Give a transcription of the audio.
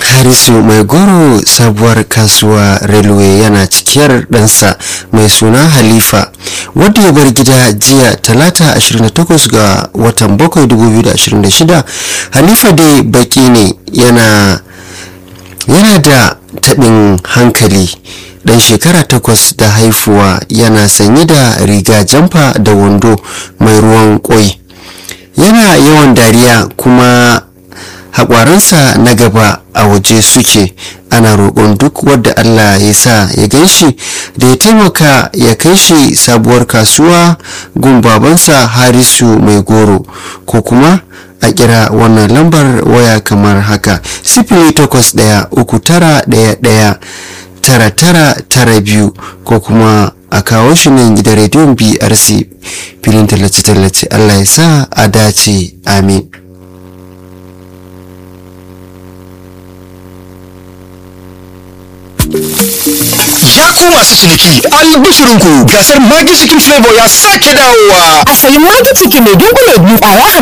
harisu mai goro sabuwar kasuwa railway yana cikiyar ɗansa mai suna halifa wadda ya bar gida jiya talata 28 ga watan 7 2026 halifa dai baki ne yana yana da taɓin hankali dan shekara takwas da haifuwa yana sanye da riga jamfa da wando mai ruwan kwai yana yawan dariya kuma haƙwaransa na gaba a waje suke ana roƙon duk wadda allah ya sa ya gan shi da ya taimaka ya kai shi sabuwar kasuwa gun babansa harisu mai goro ko kuma a kira wannan lambar waya kamar haka sifili takwas ɗaya uku tara ɗaya ɗaya tara tara tara biyu ko kuma a kawo shi nan gidan rediyon brc filin tallace-tallace allah ya sa a dace amin Ya ku masu ciniki albishirinku gasar Magi Chicken Flavor ya sake dawowa. A sayi magi ciki mai dunkule biyu ƙwaya